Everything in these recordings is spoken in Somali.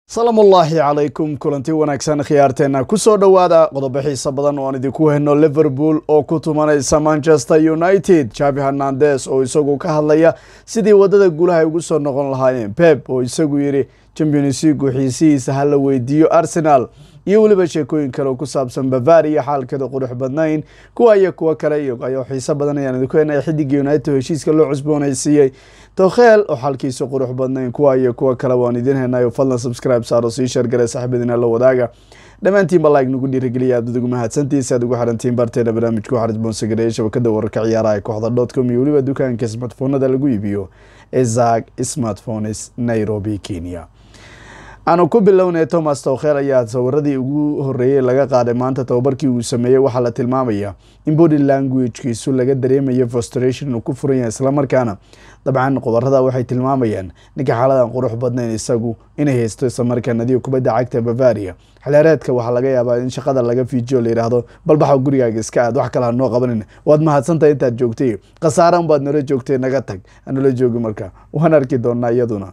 salaam ullaahi calaykum kulanti wanaagsan khiyaarteena kusoo dhowaada qodobo xiisa badan oo aan idinku heyno liverpool oo ku tumanaysa manchester united javi hernandes oo isagu ka hadlaya sidii wadada guulaha ay ugu soo noqon lahaayeen pep oo isagu yidhi champions leagu xiisihiisa hala weydiiyo arsenal iyo weliba sheekooyin kale oo ku saabsan bavaria xaalkeeda qurux badnayn kuwa iyo kuwo kale iyo ayo xiiso badan ayaan idinku heyna xidiga united oo heshiiska loo cusboonaysiiyey tokheel oo xalkiisa qurux badnayn kuwa iyo kuwo kale waan idin henayo fadlan subscribe saaro sii shargare saxibadiina la wadaaga dhammaantiinba like nagu dhiirigeliya aad ugu mahadsantiisa aad ugu xarantiin barteena barnaamijka waxaa isboonsigareeya shabakada wararka ciyaaraha ee kooxda dotcom iyo weliba dukaanka smartphonada lagu iibiyo ezag smartphones nairobi kenya aanu ku bilownay thomas towkheel ayaa sawiradii ugu horeeyey laga qaaday maanta tababarkii uu sameeyey waxaa la tilmaamaya in body languagekiisu laga dareemayo frustration inuu ku furan yahay islamarkaana dabcan qobarada waxay tilmaamayaan ninka xaaladan qurux badnayn isagu inay haysto islamarkaa nadiga kubadda cagta bavaria xilheereedka waxaa laga yaabaa in shaqada laga fiijiyo la yidhaahdo balbaxa gurigaaga iska aad wax kale hanoo qabanin waad mahadsantahay intaad joogtay khasaaran baad nala joogtay naga tag anala joogi marka waan arki doonaa iyaduna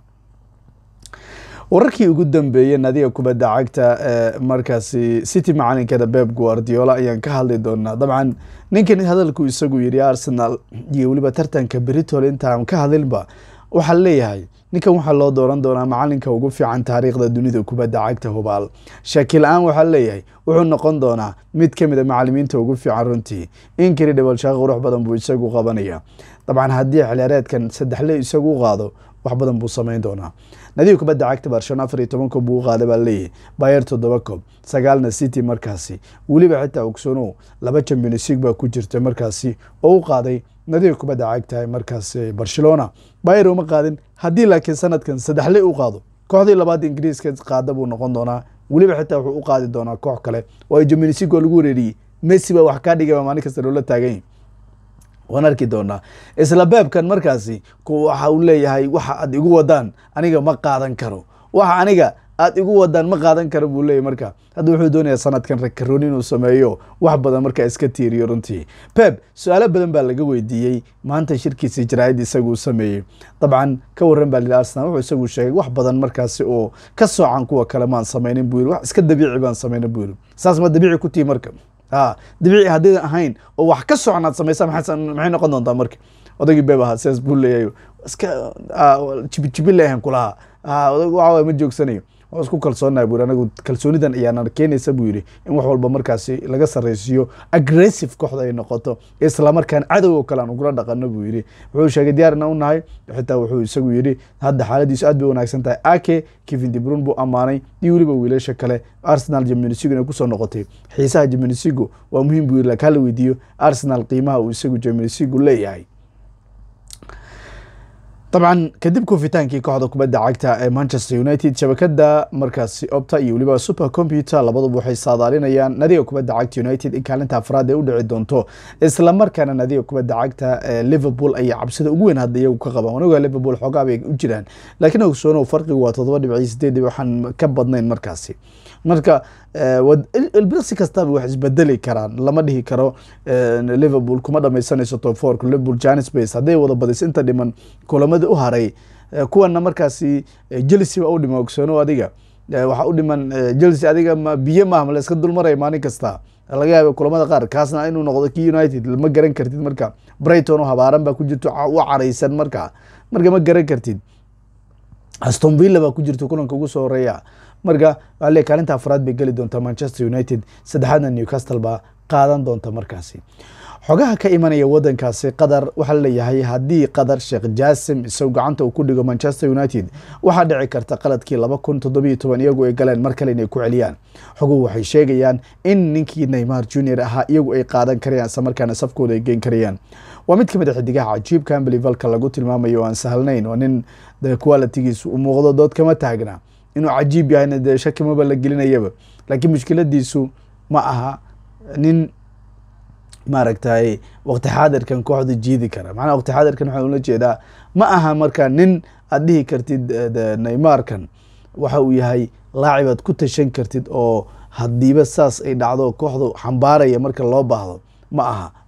wararkii ugu dambeeyey nadiga kubadda cagta ee markaasi city macalinkeeda beb guardiola ayaan ka hadli doonaa dabcan ninkan hadalku isagu yidhi arsenal iyo weliba tartanka britol intaan ka hadlinba waxaa leeyahay ninkan waxaa loo dooran doonaa macalinka ugu fiican taariikhda dunida kubadda cagta hubaal shakil-aan waxaa leeyahay wuxuu noqon doonaa mid ka mid a macalimiinta ugu fiican runtii incredible shaqo qurux badan buu isagu qabanaya dabcan haddii xilheereedkan saddexle isagu qaado wax badan buu sameyn doonaa nadiga kubadda cagta barcelona afar iyo toban koob buu u qaaday baa leeyahy bayer toddoba koob sagaalna city markaasi weliba xitaa ogsoonow laba champions league baa ku jirta markaasi oo u qaaday nadiga kubadda cagta markaasi barcelona bayer uma qaadin haddii laakiin sanadkan saddexle u qaado kooxdii labaad ingiriiska qaada buu noqon doonaa weliba xitaa wuxuu u qaadi doonaa koox kale oo ay champions league oo lagu wareeriyey messi baa wax kaa dhigay baa maalin kasta loola taagan waan arki doonaa isla beebkan markaasi waxa uu leeyahay waxa aad igu wadaan aniga ma qaadan karo waxa aniga aad igu wadaan ma qaadan karo buu leeyahy marka hadda wuxuu doonayaa sanadkan rakarooni inuu sameeyo wax badan markaa iska tiiriyo runtii pep su-aalo badan baa laga weydiiyey maanta shirkiisa jaraa'id isaguu sameeyey dabcan ka waran baa lii arsenal wuxuu isagu sheegay wax badan markaasi oo ka soocan kuwa kale maan sameynin buu yiri wax iska dabiici baan sameynin buu yiri saas ma dabiici ku tihi marka a dabiici haddaydan ahayn oo wax ka socon aad samaysa maxay noqon doontaa marka odaygii beeb ahaa sidaas buu leeyahay iska jibijibi leeyahan kulahaa odag waxa ma joogsanayo waa isku kalsoonaha buu yiri anagu kalsoonidan ayaana keenaysa buu yidhi in wax walba markaasi laga sarreysiiyo aggressive kooxda ay noqoto islamarkaan cadow oo kale aan ugula dhaqano buu yidhi wuxuu sheegay diyaarina u nahay xitaa wuxuu isagu yidhi hadda xaaladiisu aad bay wanaagsan tahay ake kevin debrun buu ammaanay iyo weliba wiilasha kale arsenal jaminisigo inay kusoo noqotay xiisaha jaminisigo waa muhiim buu yiri lakin hala weydiiyo arsenal qiimaha uu isagu jaminisigo leeyahay dabcan kadib kufitaankii kooxda kubadda cagta ee manchester united shabakada markaasi opta iyo weliba super computer labaduba waxay saadaalinayaan nadiga kubadda cagta united in kaalinta afraad ee u dhici doonto islamarkaana nadiga kubadda cagta ee liverpool ayaa cabsida ugu weyn hadda iyagu ka qabaan wanaga liverpool xoogaa bay u jiraan laakiin ogsoonow farqigu waa toddoba dhibci sideed dhibc waxaan ka badnayn markaasi marka ilbirsi kastaba wax isbedeli karaan lama dhihi karo liverpool kuma dhamaysanayso top fourka liverpool janis base hadday wada badis inta dhiman kulamada u haray kuwana markaasi chelsea baa u dhiman ogsoono adiga waxaa u dhiman chelsea adiga biyo maahma la iska dulmaraya maalin kasta laga yaaba kulamada qaar kaasna inuu noqdo ki united ma garan kartid marka brighton oo habaaran baa ku jirto u caraysan marka marka ma garan kartid aston villa baa ku jirta kulanka ugu soo horeeya marka waa le kaalinta afraad bay geli doontaa manchester united saddexaadna newcastle baa qaadan doonta markaasi xogaha ka imanaya wadankaasi qatar waxaa leeyahay haddii qatar sheekh jaasim isagu gacanta uu ku dhigo manchester united waxaa dhici karta qaladkii laba kun toddobiyo toban iyagu ay galeen mar kale inay ku celiyaan xoguhu waxay sheegayaan in ninkii neymar junior ahaa iyagu ay qaadan karayaan isla markaana safkooda ay geen karayaan waa mid ka mid a xidigaha cajiibka ambelivalka lagu tilmaamayo o aan sahlnayn oo nin qualitigiisu u muuqdo dood kama taagna inuu cajiib yahayna dee shaki maba la gelinayaba laakiin mushkiladiisu ma aha nin maaragtay waqti xaadirkan kooxda jiidi kara macnaha waqti xaadirkan waxaan ula jeedaa ma aha marka nin aad dhihi kartid neymarkan waxa uu yahay laacib aad ku tashan kartid oo hadiiba saas ay dhacdo kooxdu xambaaraya marka loo baahdo ma aha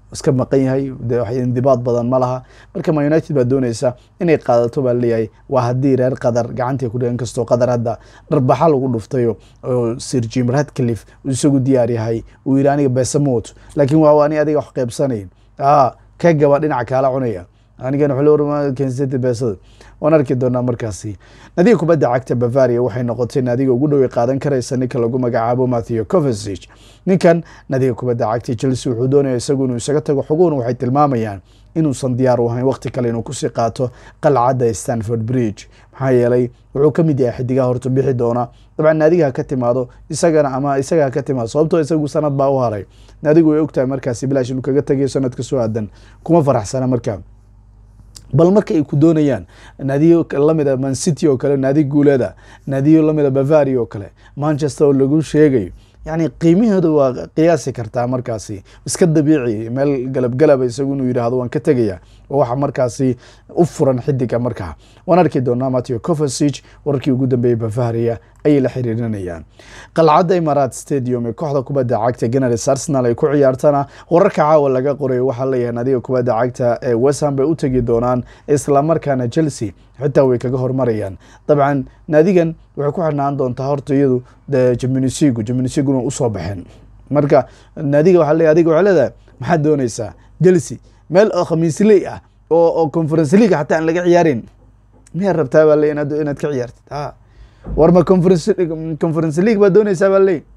iska maqan yahay de wax indibaad badan ma laha marka ma united baa dooneysa inay qaadato baa leeyahay waa haddii reer qadar gacantay ku dhigan kastoo qadar hadda dharbaxa lagu dhuftayo oo sir jim radcliffe uu isagu diyaar yahay uu yidhi aniga beesamoot laakiin waa ani adiga wax qeybsanayn a ka gaba dhinaca kaala cunaya anigan wlkensati beesada waan arki doonaa markaasi nadiga kubadda cagta bavaria waxay noqotay naadiga ugu dhowey qaadan karaysa ninka lagu magacaabo matthew covesig ninkan nadiga kubadda cagta chelsea wuxuu doonaya isagu inuu isaga tago xuguhuna waxay tilmaamayaan inuusan diyaar u ahayn waqti kale inuu kusii qaato qalcadda stanford bridge maxaa yeelay wuxuu ka mid yahay xidigaha horta bixi doona dabcan naadiga ha ka timaado isagana ama isaga ha ka timaado sababtoo isagu sanad baa u haray naadigu way ogtahay markaasi bilaash inuu kaga tagayo sanadka soo aadan kuma faraxsana markaa bal marka ay ku doonayaan naadiyo lamida mancity oo kale naadi guuleeda naadiyo lamida bavaria oo kale manchester oo lagu sheegayo yani qiimaheedu waa qiyaasi kartaa markaasi iska dabiici meel galabgalaba isagu inuu yidhaahdo waan ka tegaya waxa markaasi u furan xidiga markaa waan arki doonaa matthew covesig wararkii ugu dambeeyey bavaria ayay la xiriirinayaan qalcadda imarat stadium ee kooxda kubadda cagta geners arsenal ay ku ciyaartana wararka caawa laga qoray waxaa leeyahay naadiga kubadda cagta ee westham bay u tegi doonaan islamarkaana chelsea xitaa way kaga hormarayaan dabcan naadigan waxay ku xirnaan doontaa horta iyadu jamunisigu jamunisiguna usoo baxeen marka naadiga waxaa leeyahay adiga waxay leedahay maxaad dooneysaa chelsea meel oo khamiisley ah oo oo conference league xataa aan laga ciyaarin miyaad rabtaa baa le inaad inaad ka ciyaartid a war ma conference conference league baad dooneysaa baa leey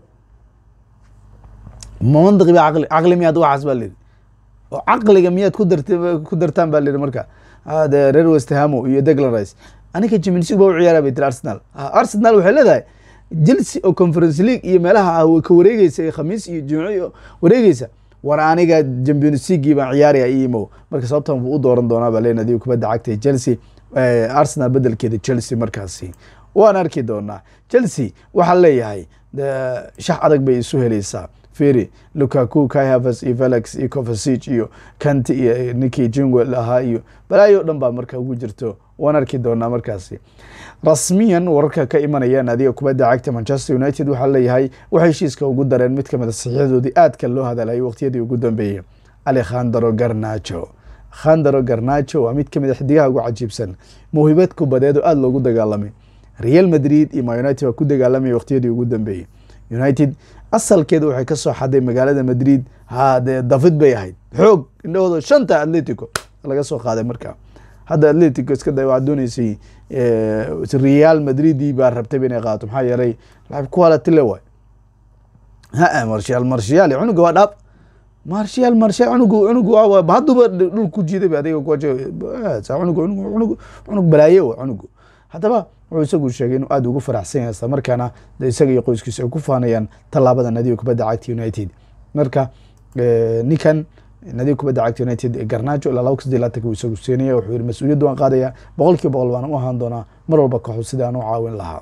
ma mandaqi ba caqli caqli miyaad waxaas baa leyihi oo caqliga miyaad ku dart ku dartaan baa leyihi marka de reer westhamo iyo declan rice aniga jiminsig baa u ciyaara bay tiri arsenal arsenal waxay leedahay chelsea oo conference league iyo meelaha ka wareegeysa ee khamiis iyo jimco iyo wareegeysa war aniga champions leaguii baan ciyaaraya imo marka sababtan buu u dooran doonaa baa len adiga kubadda cagta chelsea arsenal bedelkeeda chelsea markaasi waan arki doonaa chelsea waxaa leeyahay shax adag bay isu heleysaa feri lukaku kai havers iyo felix iyo covesig iyo kanti iyo ninkii jingwell ahaa iyo balaayo dhan baa marka ugu jirto waan arki doonaa markaasi rasmiyan wararka ka imanaya naadiga kubadda cagta manchester united waxaa leeyahay waxay heshiiska ugu dareen mid kamid a saxiixdoodii aadka loo hadalay waqtiyadii ugu dambeeyey alekhandro garnacho khandro garnacho waa mid kamid a xidigaha ugu cajiibsan mawhibad kubadeed oo aada loogu dagaalamay real madrid iyo ma united waa ku dagaalamaya waqtiyadii ugu dambeeyey united asalkeeda waxay ka soo xaday magaalada madrid ha dee david bay ahayd xoog indhahooda shanta atletico laga soo qaaday markaa hadda atletico iska da waxaa dooneysay real madridi baa rabtayba inay qaato maxaa yeelay kuwalatile waay ha marshal marshal cunuga waa dhaab marshal marshal cunugu cunugu hadduba dhul ku jiiday adiga cunug cunug cunug balaaye wa cunugu haddaba wuxuu isagu sheegay inuu aada ugu faraxsan yahay isla markaana de isaga iyo qoyskiisa ay ku faanayaan tallaabada nadiga kubadda cagta united marka ninkan nadiga kubadda cagta united garnaajo ilaa laba ka saddeed laatanka uu isagu siinaya wuxuu yihi mas-uuliyadda waan qaadaya boqol kiiba boqol baan u ahaan doonaa mar walba kaxu sidii aan u caawin lahaa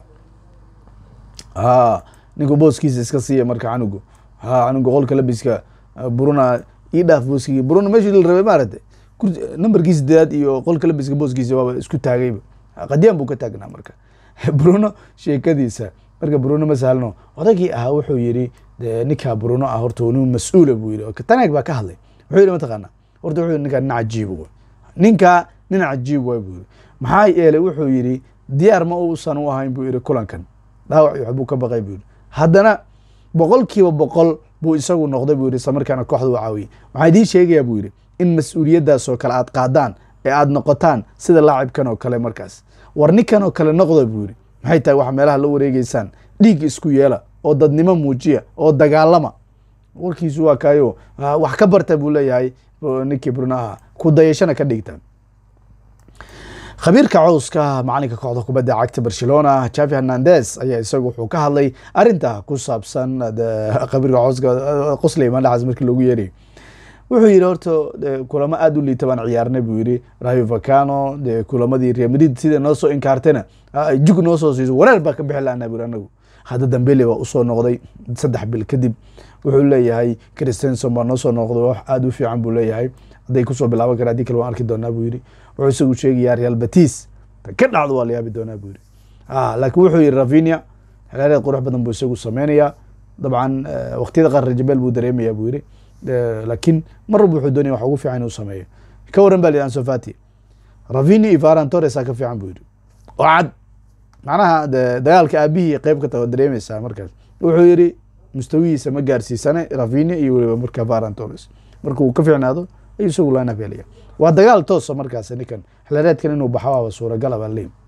a ninku booskiisa iska siiya marka canugu ha canugu qolka labiska buruna ii dhaaf booskigi buruna meeshii la rabay maaragtay numberkii sideedaad iyo qolka labiska booskiisa waaba isku taagayba qadiyaan buu ka taagnaa marka bruno sheekadiisa marka bruno ma sahlno odaygii ahaa wuxuu yidhi de ninkaa bruno ah horta nin mas-uula buu yidhi tanaag baa ka hadlay wuxuu yidhi mataqaana horta wuxuu yidhi ninkaa nin cajiib w ninkaa nin cajiib waay buu yidhi maxaa yeelay wuxuu yidhi diyaar ma uusan u ahayn buu yidhi kulankan dhaawac waxbuu ka baqay buu yidhi haddana boqol kiiba boqol buu isagu noqday buu yidhi isla markaana kooxda u caawiyey waxaa idiin sheegayaa buu yidhi in mas-uuliyaddaas oo kale aad qaadaan ee aada noqotaan sida laacibkan oo kale markaas war ninkan oo kale noqda buu yidhi maxay tahay waxa meelaha la wareegeysaan dhiig isku yeela oo dadnimo muujiya oo dagaalama warkiisu waa kaayo wax ka barta buu leeyahay ninkii brunaha ku dayashana ka dhigta khabiirka cowska macalinka kooxda kubadda cagta barcelona javi hernandez ayaa isagu wuxuu ka hadlay arinta ku saabsan khabiirka cowska qosley mandhaxas markii loogu yeerayo wuxuu yidhi horta kulamo aada u liita baan ciyaarnay buu yidhi rayo vacano de kulamadii real madrid sida noo soo inkaartayna jug noo soo siiso wareer baa ka bixi lahanaa buri anagu hadda dambele baa usoo noqday saddex bil kadib wuxuu leeyahay christenson baa noo soo noqday wax aada u fiican buu leeyahay hadday kusoo bilaaban kara haddii kale waan arki doonaa buu yidhi wuxuu isagu sheegayaa real batis ka dhacdo waa la yaabi doonaa buu yidhi laakiin wuxuu yidhi ravinia xilaareed qurux badan buu isagu sameynayaa dabcan waqtiyada qaar rajabeel buu dareemayaa buu yidhi laakiin mar walba wuxuu doonaya wax ugu fiican inuu sameeyo ka waran ba la yidhi ansofati ravini iyo varan torres aa ka fiican buu yidhi oo cad macnaha de dagaalka aabihii qeyb ka tago dareemeysaa markaas wuxuu yidhi mustawihiisa ma gaarsiisane ravini iyo weliba marka varan torres marka uu ka fiicnaado ayuu isagu lineup helaya waa dagaal toosa markaas ninkan xilreedkan inuu baxo waaba suuragala baa leey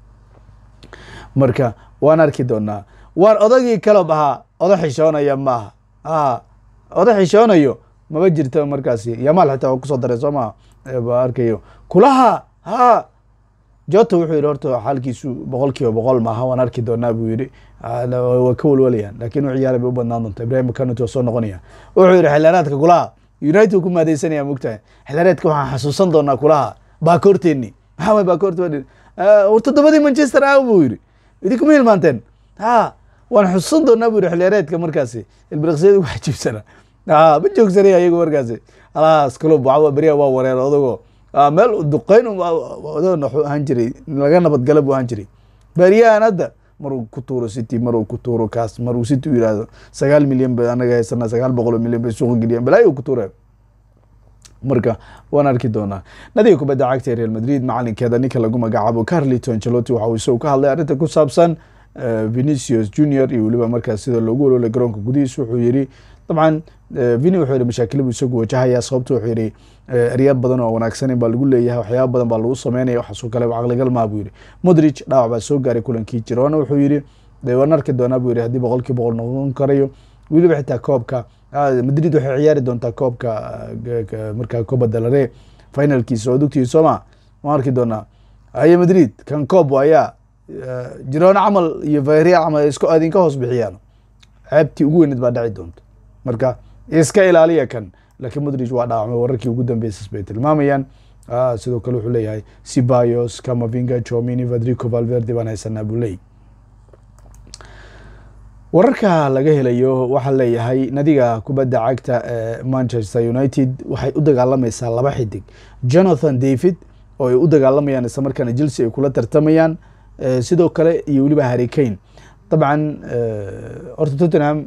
marka waan arki doonaa waan odagii kalob ahaa oda xishoonaya maaha a oda xishoonayo maba jirta markaasi yamaal xitaa waa kusoo daray soo maa ba arkayo kulaha ha jota wuxuu yidhi horta xaalkiisu boqol kiiba boqol maaha waan arki doonaa buu yidhi waa ka walwalayaan lakin u ciyaara bay u badnaan doonta ibrahim kanut waa soo noqonaya wuxuu yidhi xilaraadka kulaha united ku maadeysanaya mogtahay xilaraadka waxaan xasuusan doonaa kulaha baakoorteeni maxaa way baakoorte war toddobadii manchester ah buu yidhi idinkuma hilmaanteen ha waan xusuusan doonaa buu yidhi xilyareedka markaasi ilbiriqsiyada wax jibsana ha ma joogsanay ayagu markaasi alaas club waxa beriya waa wareer odago meel duqeyn odagoon waxuu ahaan jiray laga nabadgala buu ahaan jiray beriyahan hadda maruu ku tuuro city maruu ku tuuro kaas maruu city u yihahdo sagaal milyan ba anaga haysana sagaal boqol oo milyan bay suuqa geliyaan balaayo ku tuure marka waan arki doonaa nadiga kubadda cagta ee real madrid macalinkeeda ninka lagu magacaabo carlito ancelotti waxa uu isagu ka hadlay arrinta ku saabsan venicius junior iyo weliba markaas sida loogu ololay garoonka gudihiisa wuxuu yidhi dabcan vini wuxuu yihi mashaakila buu isagu wajahaya sababto wuxuu yihi eryaar badan oo wanaagsanin baa lagu leeyahay waxyaaba badan baa lagu sameynaya waxaasoo kale caqligal maa buu yihi modric dhaawac baa soo gaaray kulankii jirona wuxuu yihi waan arki doonaa buu yihi haddii boqol kii boqol noqon karayo weliba xitaa koobka madrid waxay ciyaari doontaa koobka markaa coba dalare finalkiisa oo dugtiisa sooma waan arki doonaa haye madrid kan coob ayaa jirona camal iyo vayreal camal isku idinka hoos bixiyaan ceebtii ugu weyneed baa dhaci doonta marka iska ilaaliya kan laakiin modric waa dhaawacmay wararkii ugu dambeysas bay tilmaamayaan sidoo kale wuxuu leeyahay sibayos camavinga chomini vadrico valverde baan haysanaa buu leeyay wararka laga helayo waxaa leeyahay nadiga kubadda cagta ee manchester united waxay u dagaalamaysaa laba xidig jonathan david oo ay u dagaalamayaan isla markaana chelsea ay kula tartamayaan sidoo kale iyo weliba harry kane dabcan horta tottenham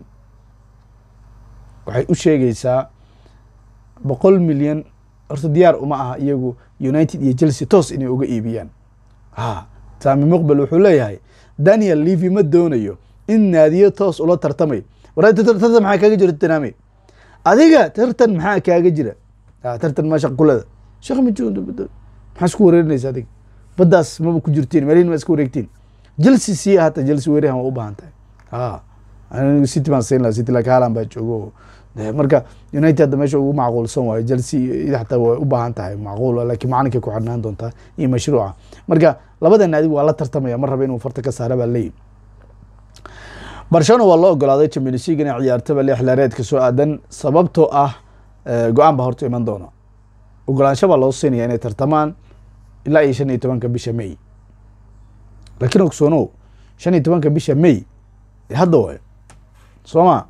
waxay u sheegaysaa boqol milyan horta diyaar uma aha iyagu united iyo chelsea toos inay uga iibiyaan ha sami muqbel wuxuu leeyahay daniel levy ma doonayo in naadiyo toos ula tartamay war tartan maxaa kaaga jira tottenham adiga tartan maxaa kaaga jira tartan ma shaqulada shaq ma maxaa isku wareerinaysa adiga baddaas maba ku jirtiin meelihin ma iska wareegtiin chelsea sii hata chelsea weerahan waa u baahan tahay ha city baan siin laha city laakiin haalan baa joogo marka united hadda meesha ugu macquulsan waayo chelsea xataa way u baahan tahay macquul laakiin macalinkay ku xidhnaan doontaa iyo mashruuca marka labada naadi waa la tartamaya mar raba inuu farta ka saara baa leeyihi barcelona waa loo ogolaaday champions league inay ciyaartaba lix laareedka soo aadan sababtoo ah go-aan baa horta iman doona ogolaansho baa loo siinaya inay tartamaan ilaa iyo shan iyo tobanka bisha may laakiin ogsoonow shan iyo tobanka bisha may hadda waay soo ma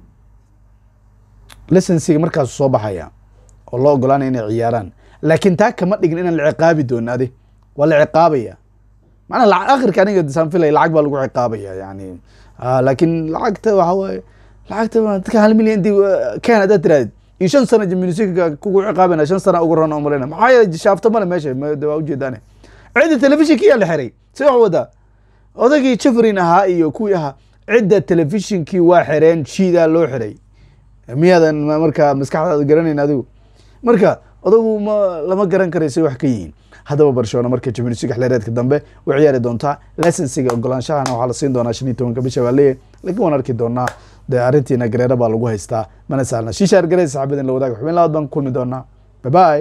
licensiga markaasu soo baxaya oo loo ogolaanaya inay ciyaaraan laakiin taa kama dhigin inaan la ciqaabi doonin adi waa la ciqaabaya macnaa akhirka aniga saan filaya lacag baa lagu ciqaabaya yani laakiin lacagta waxa waaye lacagta dadka hal milyan inti ken haddaad tirahdid iyo shan sana jiminisika kugu ciqaabana shan sana ugu ron umaleyna maxaa yeele shaafta male meesha waa ujeedaane cidda telefishinkiyaa la xiray si wax wadaa odagii jefrin ahaa iyo kuwii ahaa cidda telefishinkii waa xireen shiidaa loo xiray miyaadan markaa maskaxdaada garanayn adigu marka odagu ma lama garan karaysay wax ka yihiin haddaba barcelona marka champions league xilreedka dambe way ciyaari doontaa licensiga ogolaanshahana waxaa la siin doonaa shan iyo tobanka bisha baa leeyahy lakiin waan arki doonaa dee arrintiina gareero baa lagu haystaa mana saalna shishaar garey saxaabadin la wadaag xubin labaad baan kulmi doonaa bye bye